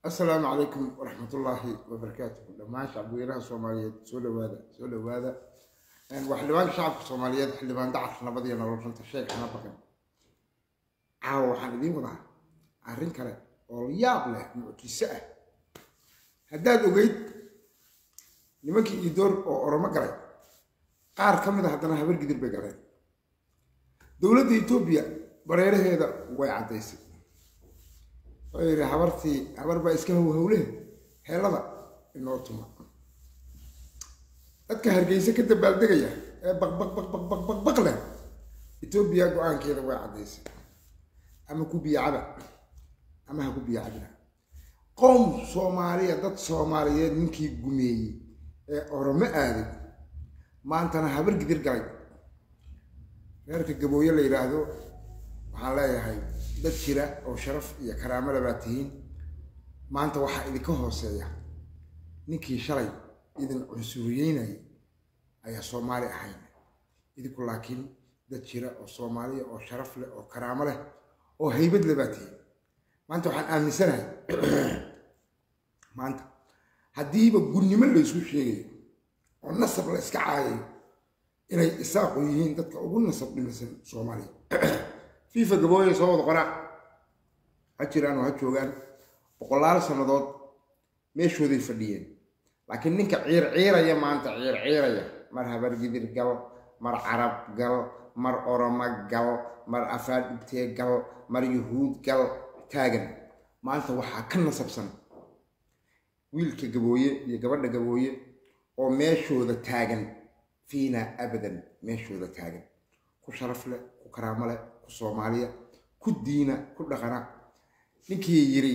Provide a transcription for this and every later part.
asalaamu calaykum waraxmatullaahi wabarakaatuhu dhammaan shacbweynaha soomaaliyeed soo dhawaada soo dhawaada waa xildhibaanka shacabka soomaaliyeed xildhibaan dacar nabadiyo nolol runta sheeg xana baqan caawa waxaan idiin wadaa arrin kale oo yaab leh mucjiso ah haddaad ogeyd nimankii iidoor oo oromo galay qaar ka mid a haddana habar gidir bay galeen dowladda etoobiya bareeraheeda way caddaysay wuxuu yidhi habartii habar baa iska howhowleh heelada inoo tuma dadka hargeysa ka dabaaldegaya ee baqbaqbaqbaqbaqbaq leh etoobiya go-aankeeda way caddaysay ama ku biyacaba ama ha ku biyacabina qowm soomaaliya dad soomaaliyeed ninkii gumeeyey ee oromo aaday maantana habar gidir galay reerka gabooye la yidhaahdo waxaan leeyahay dad jira oo sharaf iyo karaamada baa tihiin maanta waxaa idinka hooseeya ninkii shalay idin cunsuriyeynayay ayaa soomaali ahayn idinku laakiin dad jira oo soomaaliya oo sharaf leh oo karaamo leh oo haybad le baa tihiin maanta waxaan aaminsanahay maanta haddiiba gunnimo laysu sheegayo oo nasab la iska caayayo inay isaaqu yihiin dadka ugu nasab dhimisan soomaaliya fifa gabooye soo wada qoraa ha jiraan oo ha joogaan boqolaal sannadood meeshooday fadhiyeen laakiin ninka ciir ciiraya maanta ciir ciiraya mar habar gidir gal mar carab gal mar oromo gal mar afaar dhibtee gal mar yuhuud gal taagan maanta waxaa ka nasabsan wiilka gabooye iyo gabadha gabooye oo meeshooda taagan fiina abadan meeshooda taagan ku sharaf leh ku karaamo leh ku soomaaliya ku diina ku dhaqana ninkii yiri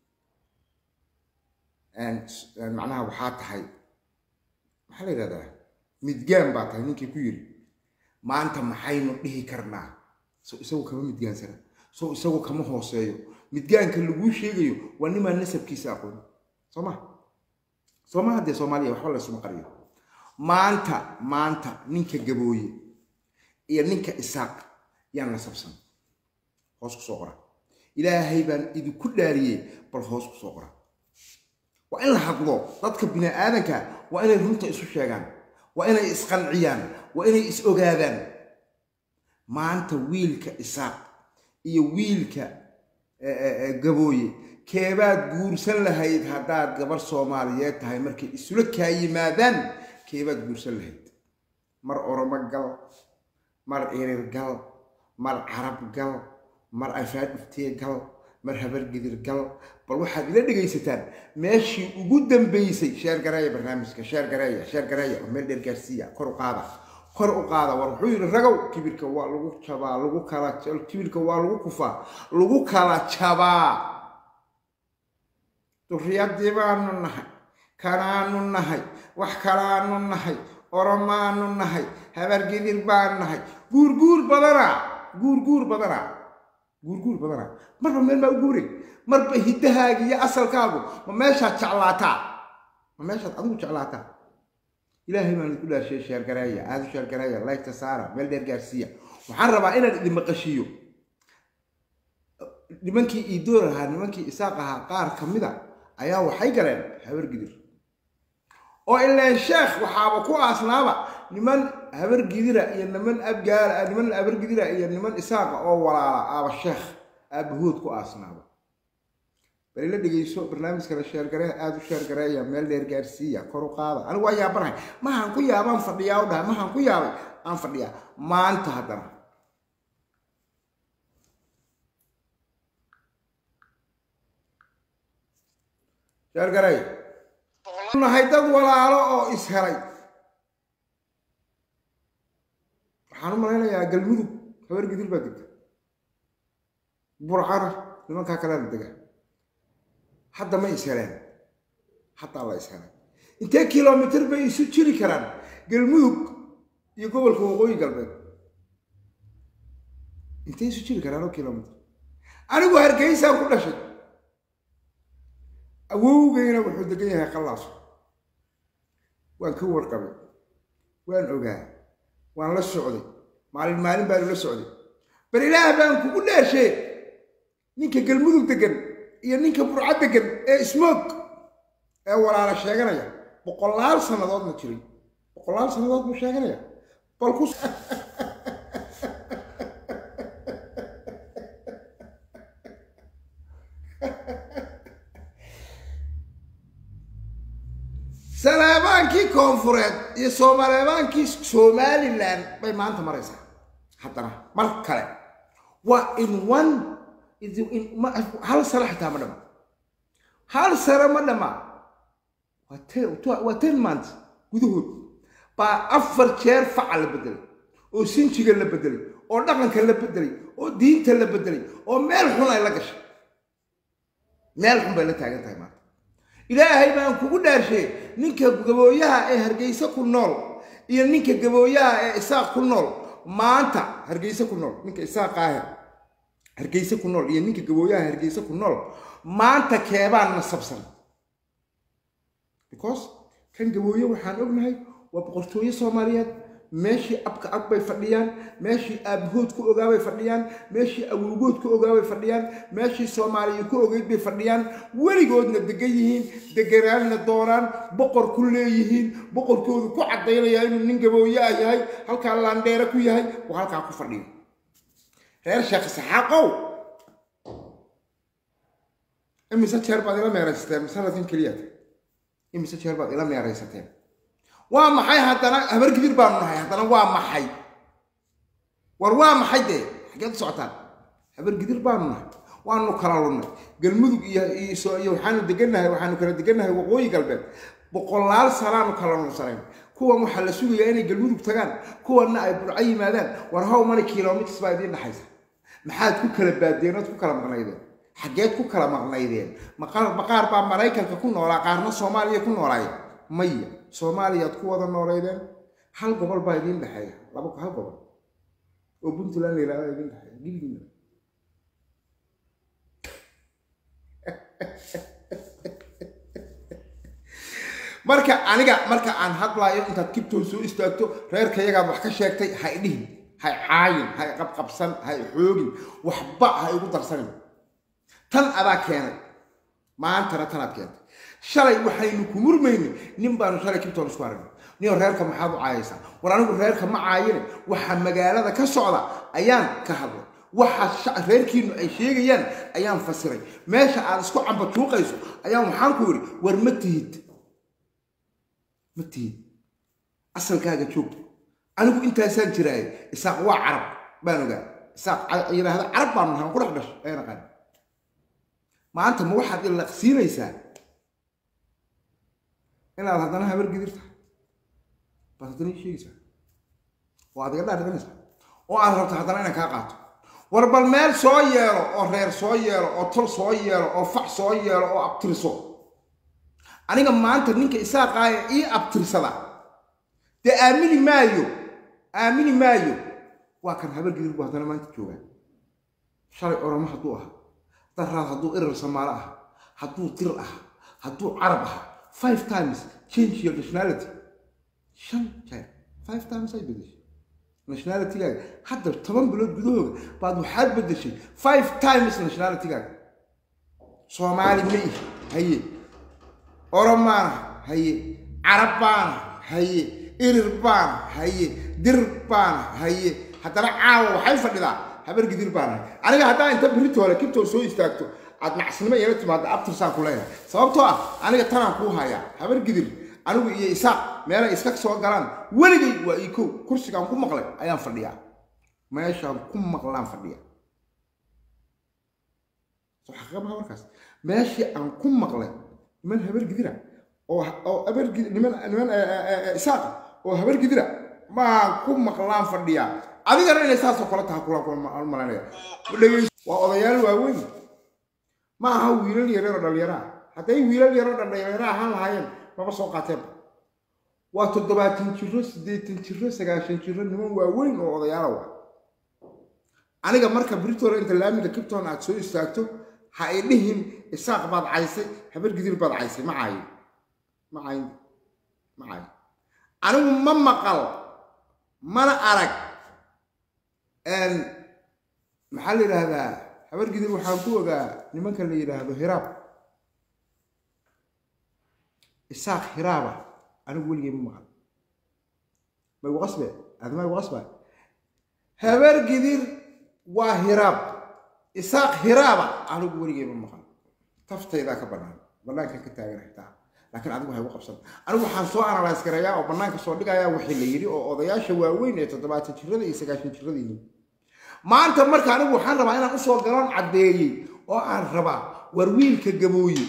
macnaha waxaa tahay maxaa la yidhahdaa midgaan baa tahay ninkii ku yiri maanta maxaynu dhihi karnaa so isagu kama midgaansana so isagu kama hooseeyo midgaanka laguu sheegayo waa nimaa nasabkiisa aqoon soo ma soo ma haddee soomaaliya waxba laysuma qariyo maanta maanta ninka gabooye iyo ninka isaaq yaan nasabsan hoos ku soo qora ilaahay baan idinku dhaariyey bal hoos ku soo qora waa in la hadlo dadka bini aadanka waa inay runta isu sheegaan waa inay isqanciyaan waa inay is ogaadaan maanta wiilka isaaq iyo wiilka gabooye keebaad guursan lahayd haddaad gabar soomaaliyeed tahay markay isula kaa yimaadaan keebaad guursan lahayd mar oromo gal mar irir gal mar carab gal mar afaad iftee gal mar habar gidir gal bal waxaad ila dhegaysataan meeshii ugu dambeysay sheergareeya barnaamijka sheergareeya sheergareeya oo meel dheer gaarsiiya kor u qaada kor u qaada war wuxuu yidhi ragow kibirka waa lagu jabaa lagu kala kibirka waa lagu kufaa lagu kala jabaa durriyadii baanu nahay kanaanu nahay wax kalaanu nahay oromaanu nahay habargidir baan nahay guurguur badana guurguur badana guurguur badana marba meel maa u guuray marba hiddahaaga iyo asalkaagu ma meeshaad jeclaataa ma meeshaad adigu jeclaataa ilaahay baan idinku dhaashay sheergareeya aada u sheergareeya laygta saara meel dheer gaarsiiya waxaan rabaa inaan idin maqashiiyo nimankii iidoor ahaa nimankii isaaq ahaa qaar ka mida ayaa waxay galeen habar gidir oo ilaan sheekh waxaaba ku aasnaaba niman habar gidira iyo niman abgaala niman habar gidira iyo niman isaaqa oo walaala aaba sheekh aabahood ku aasnaaba bal ila dhegeyso barnaamijkana sheergaree aada u sheergareeya meel dheer gaarsiiya kor u qaada anigu waa yaabanahay mahaan ku yaabaan fadhiyaa u dhahay mahaan ku yaabay aan fadhiyaa maanta haddana sheergareey nahay dad walaalo oo ishelay waxaan u malaynayaa galmudug habar gidir baa degta burcana nimankaa kalea la dega hadda ma isheleen haddaa la ishelay intee kilomitr bay isu jiri karaan galmudug iyo gobolka waqooyi galbeed intee isu jiri karaan oo kilomitr anigu hargeysaan ku dhashay awowgayna wuxuu degan yahay qallaaso waan ka warqabay waan ogaa waan la socday maalin maalin baanu la socday bal ilaah baan kugu dhaashee ninka galmudug degan iyo ninka burca degan ee smoog ee walaala sheeganaya boqolaal sannadoodna jiray boqolaal sannadood buu sheeganaya bal ku saleebaankii koonfureed iyo soomaleebaankii somalilan bay maanta maraysaa haddana mar kale waa in one hal sano xitaa ma dhama hal sano ma dhama waa ten months gudahood baa afar jeer faca la bedelay oo sinjiga la bedelay oo dhaqanka la bedelay oo diinta la bedelay oo meel xun ay la gashay meel xun bay la taagan tahay maanta ilaahay baan kugu dhaarshe ninka gabooyaha ee hargeyse ku nool iyo ninka gabooyaha ee isaaq ku nool maanta hargeyse ku nool ninka isaaqaahe hargeyse ku nool iyo ninka gabooyaha hargeyse ku nool maanta keebaan nasabsan because kan gabooye waxaan ognahay waa boqortooye soomaaliyeed meeshii abka ab bay fadhiyaan meeshii aabahood ku ogaabay fadhiyaan meeshii awowgood ku ogaabay fadhiyaan meeshii soomaaliya ku ogeyd bay fadhiyaan weligoodna degan yihiin deganaanna doonaan boqor ku leeyihiin boqorkoodu ku caddaynaya inuu nin gabooye ah yahay halkaa laandheere ku yahay oo halkaa ku fadhiyo reer sheekh saxaaqow imise jeer baad ila meeraysateen sanadkan keliya imise jeer baad ila meeraysateen waa maxay haddana habargidir baanu nahay haddana waa maxay war waa maxay dee xageed u socotaan habargidir baanu nahay waanu kala lunnay galmudug iyo iyo waxaanu degannahay waxaanu kala degannahay waqooyi galbeed boqolaal sanaanu kala nunsanayn kuwan waxaa la sugayaa inay galmudug tagaan kuwanna ay burco yimaadaan war how many kilometers baa idiin dhaxaysa maxaad ku kala baadeen ood ku kala maqnaydeen xageed ku kala maqnaydeen maqaar baa maraykanka ku noolaa qaarna soomaaliya ku noolaayeen maya soomaaliyaad ku wada nooleydeen hal gobol baa idiin dhexeeya laba hal gobol oo puntland la yihahda idiin dhexeeya gilgiina marka aniga marka aan hadlaayo intaad kibtoon soo istaagto reerkayagaad wax ka sheegtay ha idhihin hay caayin hay qabqabsan hay xoogin waxba ha igu darsanin tan adaa keenay maantana tanaad keentay shalay waxaynu ku murmayni nin baanu shalay kibtoon isku aragnay niyo reerka maxaad u caayaysaa war anigu reerka ma caayine waxa magaalada ka socda ayaan ka hadlay waxa reerkiinu ay sheegayaan ayaan fasiray meesha aad isku cambatuuqayso ayaan waxaan ku yidhi war ma tihid ma tihid asalkaaga joogto anigu intaasaan jiraaye isaaq waa carab baan ogaa isaaq yidhaahda carab baanu nahay waan ku dhex dhashay ayaan aqaan maanta ma waxaad ilaqsiinaysaa inaad haddana habar gidir tahay baad haddana ii sheegaysaa oo aad iga dhaadhiganaysaa oo aad rabto haddana inaan kaa qaato war bal meel soo yeelo oo reer soo yeelo oo tol soo yeelo oo fac soo yeelo oo abtirso aniga maanta ninka isaaqaaya ii abtirsada dee aamini maayo aamini maayo waa kan habar gidir buu haddana maanta joogaa shalay oramo hadduu ahaa daraad hadduu irar samaalo ah hadduu dir ah hadduu carab ah five times change your nationality shan jeer five times ay bedeshay nationalitygaaga hadda toban bilood gudahooda baad waxaad bedeshay five times nationalitygaaga soomaali ma ihi haye oromaana haye carab baana haye irir baana haye dir baana haye haddana caawa waxay fadhidaa habar gidir baana aniga haddaa inta biritoole kibtoo soo istaagto aad nacasnimo iyala timaada abtirsaan ku leeyahay sababtoo ah aniga tanaan kuu hayaa habar gidir anigu iyo isaaq meelay iska soo galaan weligay waa ii kow kursigaan ku maqlay ayaan fadhiyaa meeshaan ku maqlaan fadhiya soo xaqiiqabaha markaas meeshii aan ku maqlay niman habar gidira oo oo habar niman niman isaaqa oo habar gidira maan ku maqlaan fadhiyaa adigana inay saasoo kale taha kula malanaya waa odayaal waaweyn ma aha wiilal yaryar oo dhallinyaraa hadday wiilal yaroo dhallinyara ahaan lahaayeen maba soo qaateenba waa toddobaatan jiro siddeetan jiro sagaashan jiro niman waaweyn oo odayaala wa aniga marka britola inta laamiga kibton aad soo istaagto ha ay dhihin isaaq baad caysay habar gidir baad caysay ma caayin ma caayin ma caayin anigu ma maqal mana arag maxaa la yidhaahdaa habargidir waxaan ku ogaa nimanka la yidhaahdo hiraab isaaq hiraaba anigu weligay ma maqal ma igu qasbe adma igu qasba habargidir waa hiraab isaaq hiraaba anigu weligay ma maqal taftaydaa ka bannaan bannaankan ka taagan xitaa laakiin adigu waxay ugu qabsan anigu waxaan soo analyse garayaa oo bannaanka soo dhigayaa wixii la yidhi oo odayaasha waaweyn ee toddobaatan jirada iyo sagaashan jirada yihiin maanta marka anigu waxaan rabaa inaan usoo galoon caddeeyey oo aan rabaa war wiilka gabooye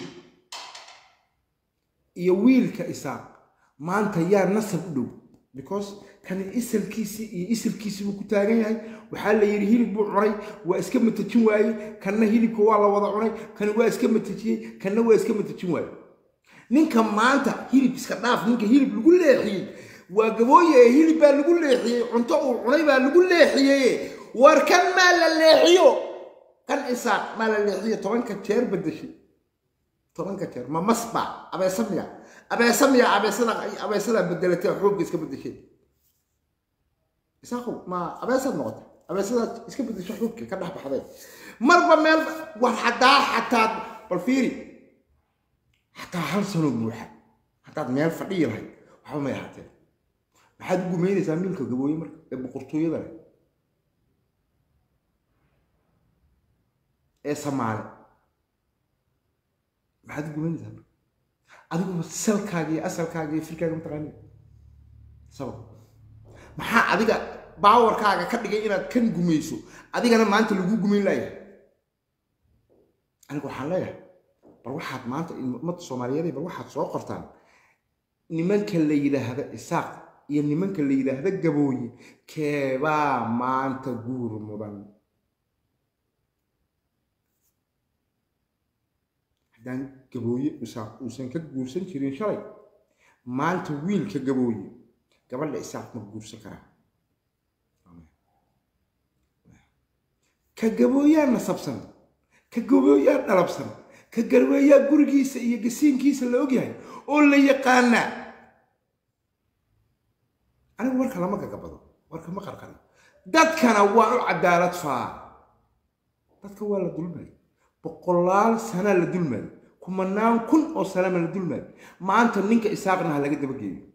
iyo wiilka isaaq maanta yaa nasab u dhow because kani isalkiisii iyo isalkiisii buu ku taagan yahay waxaa la yidhi hilib buu cunay waa iska matajin waayey kanna hilibka waa la wada cunay kani waa iska matajiyey kanna waa iska matajin waayey ninka maanta hilib iska dhaaf ninka hilib lagu leexiyey waa gabooye ee hilib baa lagu leexiyey cunto uu cunay baa lagu leexiyey war kan maa la leexiyo kan isaaq maa la leexiyo tobanka jeer bedeshay tobanka jeer ma masba abeesamiya abeesamiya abeesada abeesada bedelatay xoogga iska bedeshay isaaqow ma abeesad noqotay abeesadaad iska bedeshay xoogga ka dhex baxday marba meel war haddaa xataa bal fiiri xataa hal sano buuxa haddaad meel fadhiyi lahayd waxba may ahaateen maxaad u gumaynaysaa miilka gabooye marka ee boqortooyada leh ee samaale maxaad u gumaynaysaa marka adiguba salkaaga iyo asalkaaga iyo firkaaga mataqaani sabab maxaa adiga baawarkaaga ka dhigay inaad kan gumayso adigana maanta lagu gumayn laayahay aniga waxaan leeyahay bal waxaad maanta ummadda soomaaliyeed bal waxaad soo qortaan nimanka la yidhaahda isaaq iyo nimanka la yidhaahda gabooye keebaa maanta guur mudan haddaan gabooye isaaq uusan ka guursan jirin shalay maanta wiilka gabooye gabadha isaaq ma guursan karaa ka gabooyaa nasabsan ka gabooyaa dhalabsan ka garweeyaa gurigiisa iyo gasiinkiisa la ogyahay oo la yaqaanaa anigu warka lama gagabado warka ma qarqaro dadkana waa u cadaalad faa dadka waa la dulmay boqolaal sanaa la dulmaayo kumanaan kun oo sanama la dulmaayo maanta ninka isaaqna ha laga dabageeyo